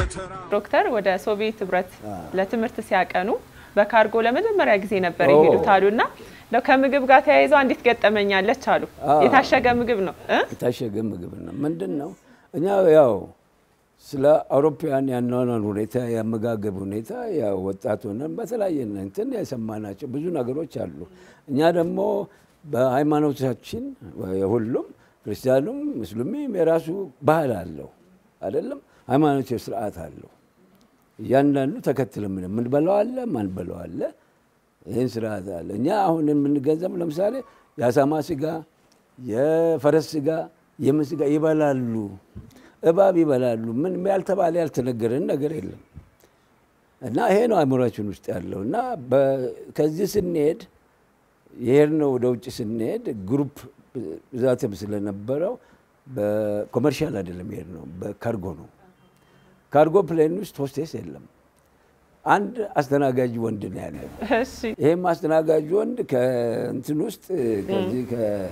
ዶክተር ወደ ሶቪየት ህብረት ለትምህርት ሲያቀኑ በካርጎ ለመጀመሪያ ጊዜ ነበር የሄዱት አሉና እንደው ከምግብ ጋር ተያይዘው አንዲት ገጠመኛለች አሉ። የታሸገ ምግብ ነው እ የታሸገ ምግብ ነው። ምንድን ነው እኛ ያው ስለ አውሮፓውያን ያኗኗር ሁኔታ የአመጋገብ ሁኔታ ያው ወጣት ሆነን በተለያየ እንትን የሰማናቸው ብዙ ነገሮች አሉ። እኛ ደግሞ በሃይማኖታችን የሁሉም ክርስቲያኑም ሙስሊምም የራሱ ባህል አለው አይደለም፣ ሃይማኖታዊ ስርዓት አለው። እያንዳንዱ ተከትለ ምን የምንበላው አለ ማንበላው አለ። ይህን ስርዓት አለ። እኛ አሁን የምንገንዘብ ለምሳሌ የአሳማ ስጋ፣ የፈረስ ስጋ፣ የምን ስጋ ይበላሉ፣ እባብ ይበላሉ። ምን ያልተባለ ያልተነገረን ነገር የለም። እና ይሄ ነው አእምሯችን ውስጥ ያለው እና ከዚህ ስንሄድ የሄድነው ወደ ውጭ ስንሄድ ግሩፕ ብዛትም ስለነበረው በኮመርሻል አይደለም የሄድነው፣ በካርጎ ነው። ካርጎ ፕሌን ውስጥ ሆስቴስ የለም። አንድ አስተናጋጅ ወንድ ነው ያለ። እሺ ይህም አስተናጋጅ ወንድ ከእንትን ውስጥ ከዚህ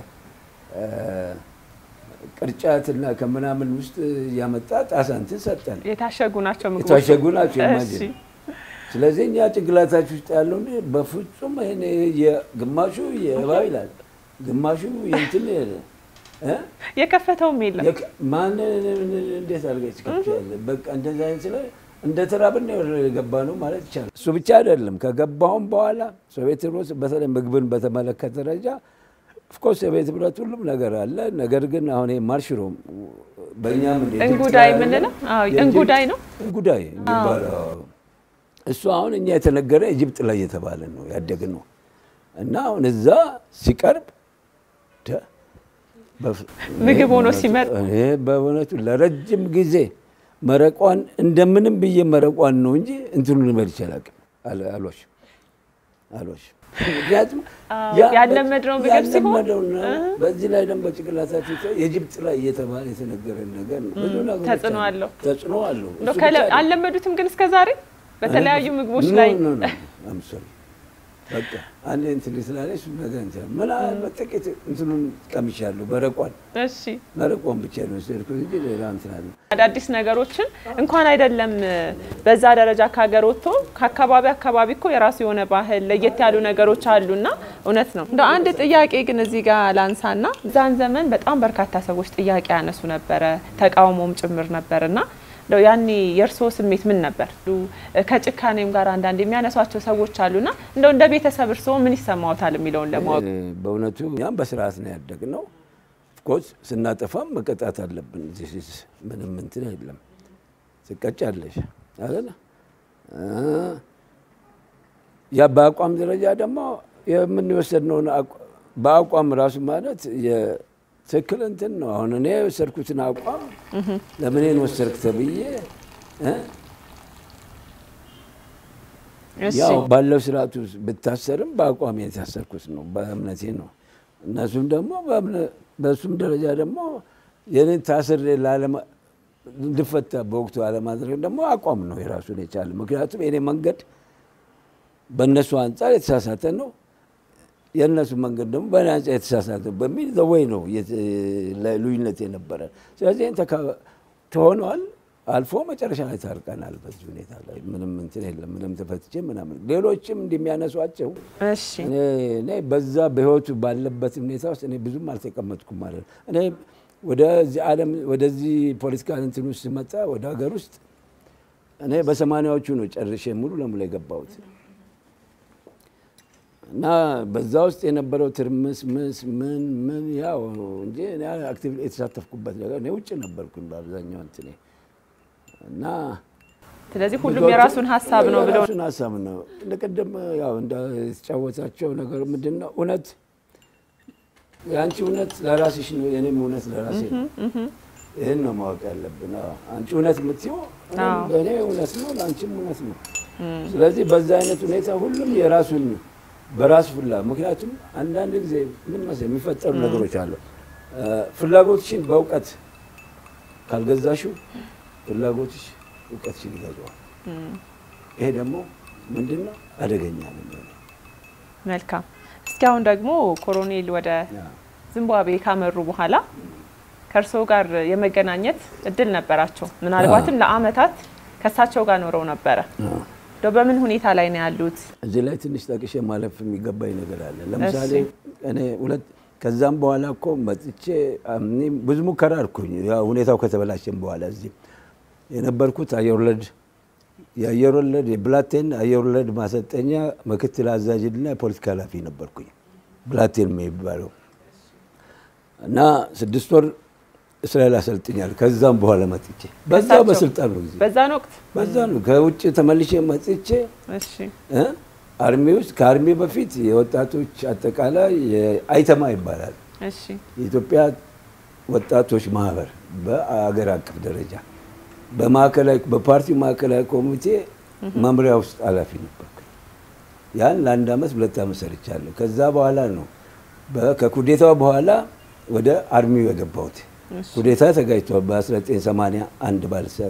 ከቅርጫትና ከምናምን ውስጥ እያመጣ ጣሳ እንትን ሰጠን። የታሸጉ ናቸው ምግቦች። የታሸጉ ናቸው እሺ ኢማጂን። ስለዚህ እኛ ጭንቅላታችሁ ውስጥ ያለው እንደ በፍጹም ይሄን ግማሹ የእባብ ይላል፣ ግማሹ የእንትን እ የከፈተውም የለም። የክ- ማን እንዴት አድርገች ከፍያለ በቃ እንደዛ አይነት ስለ እንደ ተራብን ነው የገባ ነው ማለት ይቻላል። እሱ ብቻ አይደለም ከገባሁም በኋላ ሶቪየት ህብረት በተለይ ምግብን በተመለከተ ደረጃ ኦፍኮርስ የቤት ህብረት ሁሉም ነገር አለ። ነገር ግን አሁን ይሄ ማርሽሮም በእኛም እንደ እንጉዳይ የምንለው አዎ፣ እንጉዳይ ነው። እንጉዳይ የሚባለው እሱ አሁን እኛ የተነገረ ኢጅፕት ላይ የተባለ ነው ያደግነው እና አሁን እዛ ሲቀርብ ደ- በፍ- ምግብ ሆኖ ሲመጣ እኔ በእውነቱ ለረጅም ጊዜ መረቋን እንደምንም ብዬ መረቋን ነው እንጂ እንትኑ ልበል ይችላል አሎሽ አሎሽ ምክንያቱም ያ- ያለመድነው ምግብ ሲሆን ያለመደው ነው። በዚህ ላይ ደግሞ በጭንቅላታችን ውስጥ የጅብጥ ላይ እየተባለ የተነገረን ነገር ነው። ብዙ ነገሮች ተጽዕኖ አሉ። አለው። ተጽዕኖ አለው። እንደው እሱ ከለ- ብቻ አይደለም። አልለመዱትም ግን እስከ ዛሬ በተለያዩ ምግቦች ኖ፣ ላይ ኖ፣ ኖ፣ I'm sorry። በቃ አንድ እንትን ስላለች እሱ ነገር እንትን ምናልባት ጥቂት እንትኑን ቀምሻለሁ። መረቋን እሺ መረቋን ብቻ ነው የወሰድኩት እንጂ ሌላ እንትን አለ አዳዲስ ነገሮችን እንኳን አይደለም በዛ ደረጃ ከሀገር ወጥቶ ከአካባቢ አካባቢ እኮ የራሱ የሆነ ባህል ለየት ያሉ ነገሮች አሉና እውነት ነው። እንደ አንድ ጥያቄ ግን እዚህ ጋር ላንሳና ዛን ዘመን በጣም በርካታ ሰዎች ጥያቄ ያነሱ ነበረ፣ ተቃውሞም ጭምር ነበርና እንደው ያኔ የእርስዎ ስሜት ምን ነበር? ከጭካኔም ጋር አንዳንድ የሚያነሷቸው ሰዎች አሉና እንደው እንደ ቤተሰብ እርስዎ ምን ይሰማዎታል የሚለውን ለማወቅ በእውነቱ እኛም በስርዓት ነው ያደግነው። ኦፍኮርስ ስናጠፋም መቀጣት አለብን። This is ምንም እንትን የለም። ትቀጫለሽ አይደለ? ያ በአቋም ደረጃ ደግሞ የምንወሰድነውን አቋ- በአቋም ራሱ ማለት የትክክል እንትን ነው። አሁን እኔ የወሰድኩትን አቋም ለምኔን ወሰድክ ተብዬ እ? እሺ ያው ባለው ስርዓት ውስጥ ብታሰርም በአቋም የታሰርኩት ነው፣ በእምነቴ ነው። እነሱም ደግሞ በእምነ- በእሱም ደረጃ ደግሞ የኔን ታስሬ ላለማ- እንድፈታ በወቅቱ አለማድረግ ደግሞ አቋም ነው የራሱን የቻለ። ምክንያቱም የኔ መንገድ በእነሱ አንጻር የተሳሳተ ነው፣ የእነሱ መንገድ ደግሞ በእኔ አንጻር የተሳሳተ ነው በሚል ዘወይ ነው የት- ልዩነት የነበረ። ስለዚህ ይህን ተካ- ተሆኗል። አልፎ መጨረሻ ላይ ታርቀናል። በዚህ ሁኔታ ላይ ምንም እንትን የለም። ምንም ተፈትቼ ምናምን ሌሎችም እንደሚያነሷቸው እሺ እኔ እኔ በዛ በህይወቱ ባለበት ሁኔታ ውስጥ እኔ ብዙም አልተቀመጥኩም ማለት ነው። እኔ ወደዚህ ዓለም ወደዚህ ፖለቲካ እንትን ውስጥ ስመጣ ወደ ሀገር ውስጥ እኔ በሰማንያዎቹ ነው ጨርሼ ሙሉ ለሙሉ የገባሁት እና በዛ ውስጥ የነበረው ትርምስ ምስ ምን ምን ያው እንጂ እኔ አክቲቭ የተሳተፍኩበት ነገር እኔ ውጭ ነበርኩኝ በአብዛኛው እንትኔ እና ስለዚህ ሁሉም የራሱን ሀሳብ ነው ብለው የራሱን ሀሳብ ነው። እንደቀደም ያው እንደተጫወታቸው ነገር ምንድን ነው እውነት የአንቺ እውነት ለራስሽ ነው፣ የኔም እውነት ለራሴ ነው። ይህን ነው ማወቅ ያለብን። አዎ፣ አንቺ እውነት የምትይው እኔም- ለእኔ እውነት ነው፣ ለአንቺም እውነት ነው። ስለዚህ በዛ አይነት ሁኔታ ሁሉም የራሱን በራሱ ፍላ ምክንያቱም አንዳንድ ጊዜ ምን መሰለኝ የሚፈጠሩ ነገሮች አሉ። ፍላጎትሽን በእውቀት ካልገዛሽው ፍላጎትሽ እውቀትሽን ይገዛዋል። ይሄ ደግሞ ምንድን ነው አደገኛ ነው የሚሆነው። መልካም። እስኪ አሁን ደግሞ ኮሎኔል ወደ ዚምባብዌ ካመሩ በኋላ ከእርስዎ ጋር የመገናኘት እድል ነበራቸው። ምናልባትም ለአመታት ከእሳቸው ጋር ኖረው ነበረ። እንደው በምን ሁኔታ ላይ ነው ያሉት? እዚህ ላይ ትንሽ ጠቅሼ ማለፍ የሚገባኝ ነገር አለ። ለምሳሌ እኔ ሁለት ከዛም በኋላ እኮ መጥቼ እኔ ብዙ ሙከራ አልኩኝ። ያው ሁኔታው ከተበላሸም በኋላ እዚህ የነበርኩት አየር ወለድ የአየር ወለድ የብላቴን አየር ወለድ ማሰልጠኛ ምክትል አዛዥና የፖለቲካ ኃላፊ ነበርኩኝ። ብላቴን የሚባለው እና ስድስት ወር እስራኤል አሰልጥኛል። ከዛም በኋላ መጥቼ በዛው በስልጣን ነው ጊዜ በዛን ወቅት በዛ ነው ከውጭ ተመልሼ መጥቼ እሺ እ አርሚ ውስጥ ከአርሚ በፊት የወጣቶች አጠቃላይ የአይተማ ይባላል እሺ የኢትዮጵያ ወጣቶች ማህበር በአገር አቀፍ ደረጃ በማዕከላዊ በፓርቲው ማዕከላዊ ኮሚቴ መምሪያ ውስጥ ኃላፊ ነበርኩ። ያን ለአንድ አመት ሁለት አመት ሰርቻለሁ። ከዛ በኋላ ነው በ- ከኩዴታው በኋላ ወደ አርሚው የገባሁት። ኩዴታ ተጋጅቷል በ1981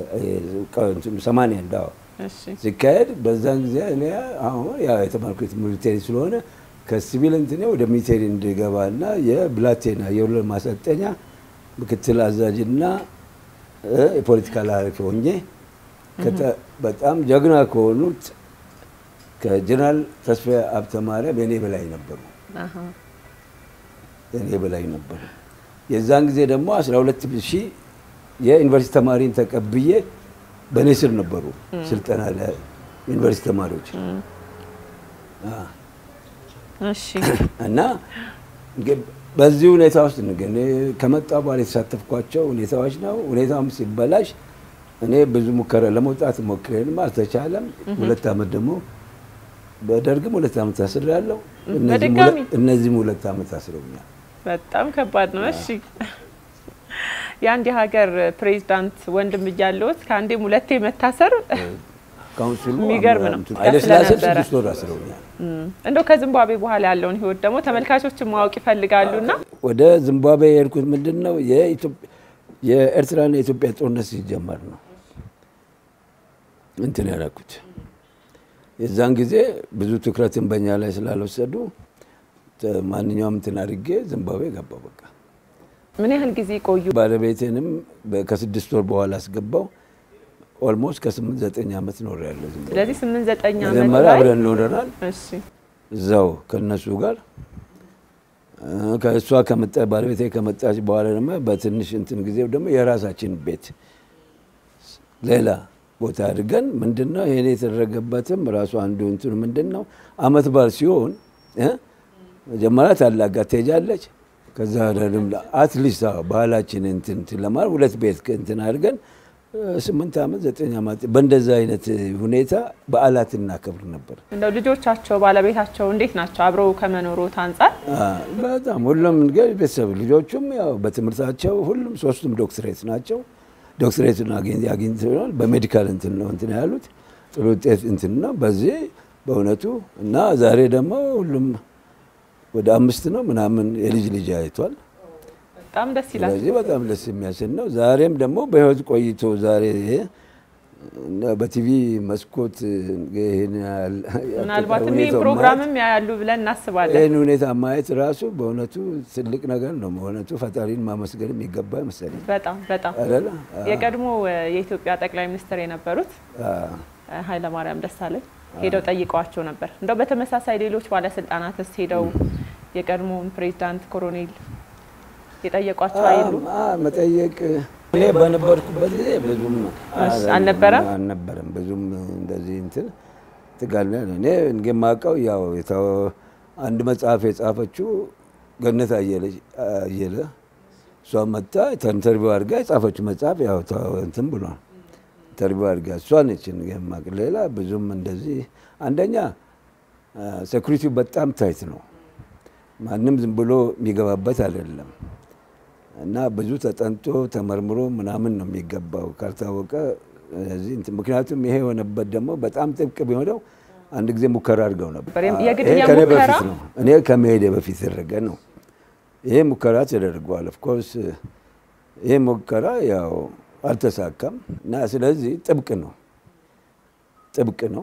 81 አዎ እሺ ሲካሄድ በዛን ጊዜ እኔ አሁን ያው የተማርኩት ሚሊቴሪ ስለሆነ ከሲቪል እንትኔ ወደ ሚሊቴሪ እንድገባና የብላቴና የወለድ ማሰልጠኛ ምክትል አዛዥና እ የፖለቲካል ኃላፊ ሆኜ ከተ- በጣም ጀግና ከሆኑት ከጀነራል ተስፋዬ ሀብተ ማርያም የኔ በላይ ነበሩ። አሃ የኔ በላይ ነበሩ። የዛን ጊዜ ደግሞ 12 ሺህ የዩኒቨርሲቲ ተማሪን ተቀብዬ በእኔ ስር ነበሩ ስልጠና ለዩኒቨርሲቲ ተማሪዎች አ፣ እሺ እና እንግዲህ በዚህ ሁኔታ ውስጥ ነው ግን ከመጣ በኋላ የተሳተፍኳቸው ሁኔታዎች ነው። ሁኔታውም ሲበላሽ እኔ ብዙ ሙከራ ለመውጣት ሞክሬንም አልተቻለም። ሁለት ዓመት ደግሞ በደርግም ሁለት ዓመት አስሬያለሁ። እነዚህም በድጋሚ? ሁለት- እነዚህም ሁለት ዓመት አስረውኛል። በጣም ከባድ ነው። እሺ የአንድ የሀገር ፕሬዚዳንት ወንድም እያለሁት ከአንዴም ሁለቴ መታሰር ካውንስሉ የሚገርም ነው። ኃይለሥላሴ ስለነበረ። ስድስት ወር አስረውኛል። እም፣ እንደው ከዚምባብዌ በኋላ ያለውን ህይወት ደግሞ ተመልካቾችን ማወቅ ይፈልጋሉና ወደ ዚምባብዌ የሄድኩት ምንድን ነው የኢትዮጵ- የኤርትራና የኢትዮጵያ ጦርነት ሲጀመር ነው እንትን ያደረኩት። የዛን ጊዜ ብዙ ትኩረትን በእኛ ላይ ስላልወሰዱ ተ- ማንኛውም እንትን አድርጌ ዚምባብዌ ገባው። በቃ ምን ያህል ጊዜ ቆዩ? ባለቤቴንም በ- ከስድስት ወር በኋላ አስገባው። ኦልሞስት ከስምንት ዘጠኝ ዓመት ኖር ያለ ዚምባብዌ። ስለዚህ ስምንት ዘጠኝ ዓመት መጀመሪያ ላይ አብረን ኖረናል እሺ እዛው ከነሱ ጋር እ፣ ከእሷ ከመጣ ባለቤቴ ከመጣች በኋላ ደግሞ በትንሽ እንትን ጊዜ ደግሞ የራሳችን ቤት ሌላ ቦታ አድርገን ምንድን ነው ይሄን የተደረገበትም ራሱ አንዱ እንትኑ ምንድን ነው አመት በዓል ሲሆን እ፣ መጀመሪያ ታላቅ ጋር ትሄጃለች። ከዛ ደግሞ አትሊስት ባህላችን እንትን እንትን ለማለት ሁለት ቤት እንትን አድርገን እ፣ ስምንት ዓመት ዘጠኝ ዓመት በእንደዛ አይነት ሁኔታ በዓላት እናከብር ነበር። እንደው ልጆቻቸው ባለቤታቸው እንዴት ናቸው? አብረው ከመኖሮት አንጻር አዎ፣ በጣም ሁሉም እንግዲህ ቤተሰብ ልጆቹም ያው በትምህርታቸው ሁሉም ሶስቱም ዶክትሬት ናቸው። ዶክትሬቱን አግኝ- አግኝተዋል። በሜዲካል እንትን ነው እንትን ያሉት ጥሩ ውጤት እንትን ነው በዚህ በእውነቱ እና ዛሬ ደግሞ ሁሉም ወደ አምስት ነው ምናምን የልጅ ልጅ አይቷል። በጣም ደስ ይላል። ስለዚህ በጣም ደስ የሚያሰኝ ነው። ዛሬም ደግሞ በህይወት ቆይቶ ዛሬ ይሄ እና በቲቪ መስኮት ይሄን ያህል ምናልባትም ይህ ሁኔታው ማየት ፕሮግራምም ያያሉ ብለን እናስባለን። ይህን ሁኔታ ማየት ራሱ በእውነቱ ትልቅ ነገር ነው። በእውነቱ ፈጣሪን ማመስገን የሚገባ መሰለኝ በጣም በጣም አይደለ? የቀድሞ እ፣ የኢትዮጵያ ጠቅላይ ሚኒስትር የነበሩት አዎ። እ፣ ኃይለማርያም ደሳለኝ ሄደው ጠይቀዋቸው ነበር። እንደው በተመሳሳይ ሌሎች ባለስልጣናትስ ሄደው የቀድሞውን ፕሬዚዳንት ኮሎኔል የጠየቋቸው አይሉ? አዎ፣ መጠየቅ እኔ በነበርኩበት ጊዜ ብዙም እሺ፣ አልነበረም? አልነበረም ብዙም እንደዚህ እንትን ትጋል እኔ እንግዲህ የማውቀው ያው የታወ- አንድ መጽሐፍ የጻፈችው ገነት አየለች አየለ እሷ መጣ ኢንተርቪው አድርጋ የጻፈችው መጽሐፍ ያው ታወ- እንትን ብሏል። ኢንተርቪው አድርጋ እሷ ነች እንግዲህ የማውቅ። ሌላ ብዙም እንደዚህ አንደኛ ሴኩሪቲው በጣም ታይት ነው። ማንም ዝም ብሎ የሚገባበት አይደለም እና ብዙ ተጠንቶ ተመርምሮ ምናምን ነው የሚገባው ካልታወቀ እዚህ እንትን ምክንያቱም ይሄ የሆነበት ደግሞ በጣም ጥብቅ ቢሆነው አንድ ጊዜ ሙከራ አድርገው ነበር። ነበር። የግድያ ይሄ ከኔ ሙከራ? በፊት ነው። እኔ ከመሄዴ በፊት የተደረገ ነው። ይሄ ሙከራ ተደርጓል። ኦፍኮርስ ይሄ ሙከራ ያው አልተሳካም እና ስለዚህ ጥብቅ ነው ጥብቅ ነው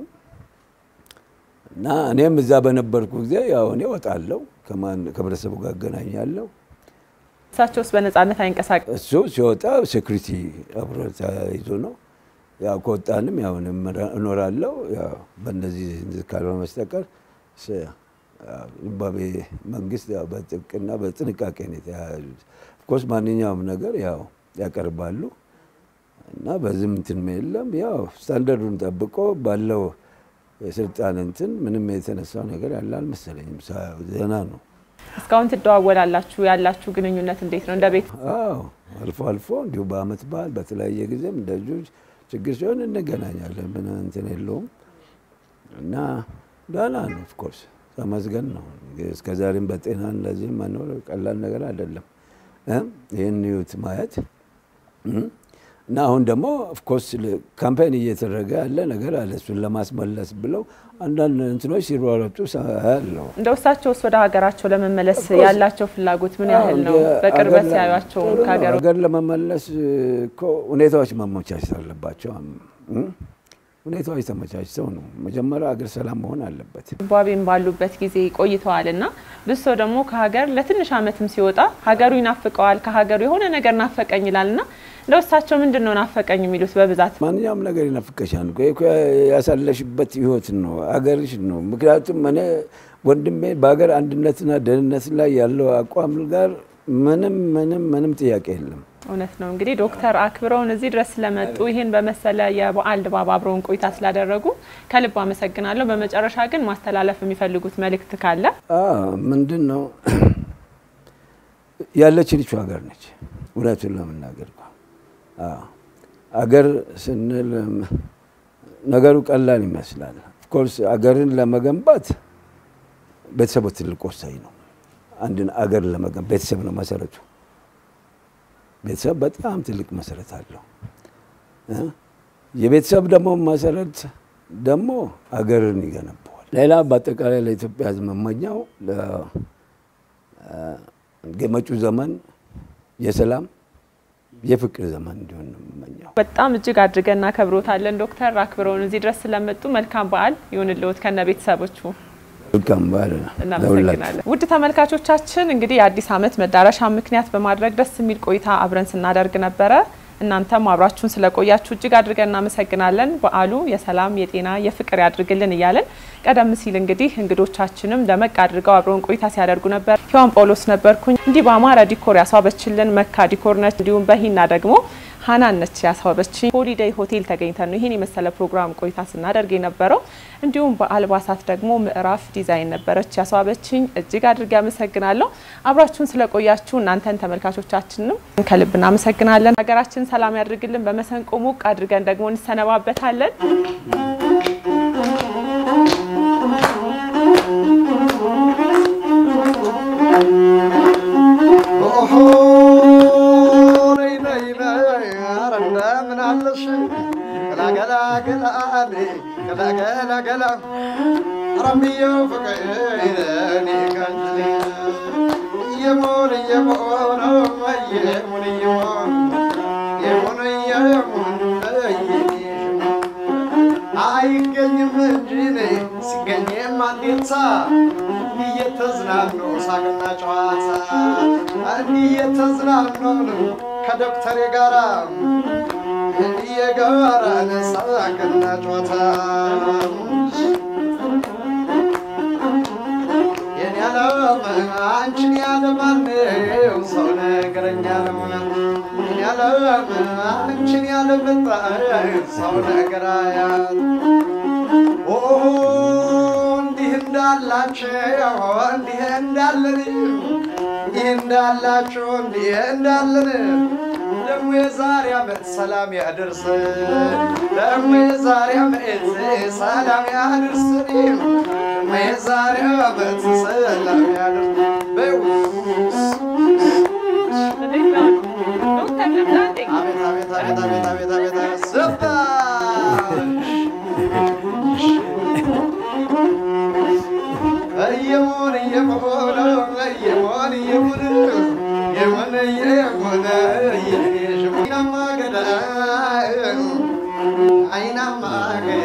እና እኔም እዛ በነበርኩ ጊዜ ያው እኔ እወጣለሁ ከማን ከህብረተሰቡ ጋር አገናኛለሁ። እሳቸውስ በነጻነት አይንቀሳቀስ እሱ ሲወጣ ሴኩሪቲ አብሮ ተይዞ ነው። ያው ከወጣንም ያው እኖራለሁ ያው በእነዚህ ካልሆነ በስተቀር ዚምባብዌ መንግስት ያው በጥብቅና በጥንቃቄ ነው የተያያዙት። ኦፍኮርስ ማንኛውም ነገር ያው ያቀርባሉ እና በዚህም እንትን የለም ያው ስታንዳርዱን ጠብቆ ባለው የስልጣን እንትን ምንም የተነሳው ነገር ያለ አልመሰለኝም። ዜና ነው። እስካሁን ትደዋወላላችሁ? ያላችሁ ግንኙነት እንዴት ነው? እንደ ቤት አዎ አልፎ አልፎ እንዲሁ በአመት በዓል በተለያየ ጊዜም እንደዚሁ ችግር ሲሆን እንገናኛለን። ምን እንትን የለውም እና ደህና ነው። ኦፍኮርስ ተመስገን ነው። እስከዛሬም በጤና እንደዚህም መኖር ቀላል ነገር አይደለም። ይህን ዩት ማየት እና አሁን ደግሞ ኦፍኮርስ ካምፓይን እየተደረገ ያለ ነገር አለ። እሱን ለማስመለስ ብለው አንዳንድ እንትኖች ሲሯረጡ ያለው እንደ እሳቸውስ ወደ ሀገራቸው ለመመለስ ያላቸው ፍላጎት ምን ያህል ነው? በቅርበት ሲያዩቸው ከሀገር ሀገር ለመመለስ እኮ ሁኔታዎች መመቻቸት አለባቸው። ሁኔታዎች ተመቻችተው ነው። መጀመሪያ ሀገር ሰላም መሆን አለበት። ዚምባብዌም ባሉበት ጊዜ ቆይተዋል እና ብዙ ሰው ደግሞ ከሀገር ለትንሽ ዓመትም ሲወጣ ሀገሩ ይናፍቀዋል። ከሀገሩ የሆነ ነገር ናፈቀኝ ይላል እና እንደው እሳቸው ምንድን ነው ናፈቀኝ የሚሉት? በብዛት ማንኛውም ነገር ይናፍቀሻል። ያሳለሽበት ህይወት ነው፣ አገርሽ ነው። ምክንያቱም እኔ ወንድሜ በሀገር አንድነትና ደህንነት ላይ ያለው አቋም ጋር ምንም ምንም ምንም ጥያቄ የለም። እውነት ነው። እንግዲህ ዶክተር አክብረውን እዚህ ድረስ ስለመጡ ይህን በመሰለ የበዓል ድባብ አብረውን ቆይታ ስላደረጉ ከልብ አመሰግናለሁ። በመጨረሻ ግን ማስተላለፍ የሚፈልጉት መልእክት ካለ? ምንድን ነው ያለችን ይቺ ሀገር ነች። እውነቱን ለመናገር አገር ስንል ነገሩ ቀላል ይመስላል። ኦፍኮርስ አገርን ለመገንባት ቤተሰቡ ትልቅ ወሳኝ ነው። አንድን አገር ለመገንባት ቤተሰብ ነው መሰረቱ። ቤተሰብ በጣም ትልቅ መሰረት አለው። የቤተሰብ ደግሞ መሰረት ደግሞ አገርን ይገነባዋል። ሌላ በአጠቃላይ ለኢትዮጵያ ሕዝብ መመኛው መጪው ዘመን የሰላም የፍቅር ዘመን እንዲሆን ነው የምመኘው። በጣም እጅግ አድርገን እናከብሮታለን ዶክተር አክብረውን እዚህ ድረስ ስለመጡ መልካም በዓል ይሁንልዎት ከነ ቤተሰቦቹ። መልካም በዓል እናመሰግናለን። ውድ ተመልካቾቻችን እንግዲህ የአዲስ ዓመት መዳረሻ ምክንያት በማድረግ ደስ የሚል ቆይታ አብረን ስናደርግ ነበረ። እናንተም አብራችሁን ስለቆያችሁ እጅግ አድርገን እናመሰግናለን። በዓሉ የሰላም የጤና የፍቅር ያድርግልን እያለን ቀደም ሲል እንግዲህ እንግዶቻችንም ደመቅ አድርገው አብረውን ቆይታ ሲያደርጉ ነበር። ሔዋን ጳውሎስ ነበርኩኝ። እንዲህ በአማረ ዲኮር ያስዋበችልን መካ ዲኮር ነች። እንዲሁም በሂና ደግሞ ሀናን ነች ያስዋበችኝ። ሆሊዴይ ሆቴል ተገኝተን ነው ይህን የመሰለ ፕሮግራም ቆይታ ስናደርግ የነበረው። እንዲሁም በአልባሳት ደግሞ ምዕራፍ ዲዛይን ነበረች ያስዋበችኝ። እጅግ አድርጌ አመሰግናለሁ። አብራችሁን ስለቆያችሁ እናንተን ተመልካቾቻችንም ከልብ እናመሰግናለን። ሀገራችን ሰላም ያድርግልን። በመሰንቆ ሞቅ አድርገን ደግሞ እንሰነባበታለን። አይገኝም እንጂ ሲገኝም አንዴታ እየተዝናኑ ሳቅና ጨዋታ እንዲህ እየተዝናኑ ነው ከዶክተሬ ጋራ እንዲህ የጋራ ሳቅና ጨዋታ የኔ ዓለም አንቺን ያለ ማነው ሰው ነገረኛ ነው የኔ ዓለም አንቺን ያለ በጣም ሰው ነገር አያት እንዲህ እንዳላቸው እንዲህ እንዳለን እንዲህ እንዳላቸው እንዲህ እንዳለን ደግሞ የዛሬ ዓመት ሰላም ያደርስ ደግሞ የዛሬ ዓመት ሰላም ያደርስ ደግሞ የዛሬ ዓመት ሰላም ያደርስ አቤት አቤት አቤት አቤት አቤት አቤት አቤት ሰባሽ እየሞን እየሞን እየሞን እየሞን የሞን እየሞን አይናማ ገዳ አይናማ ገዳ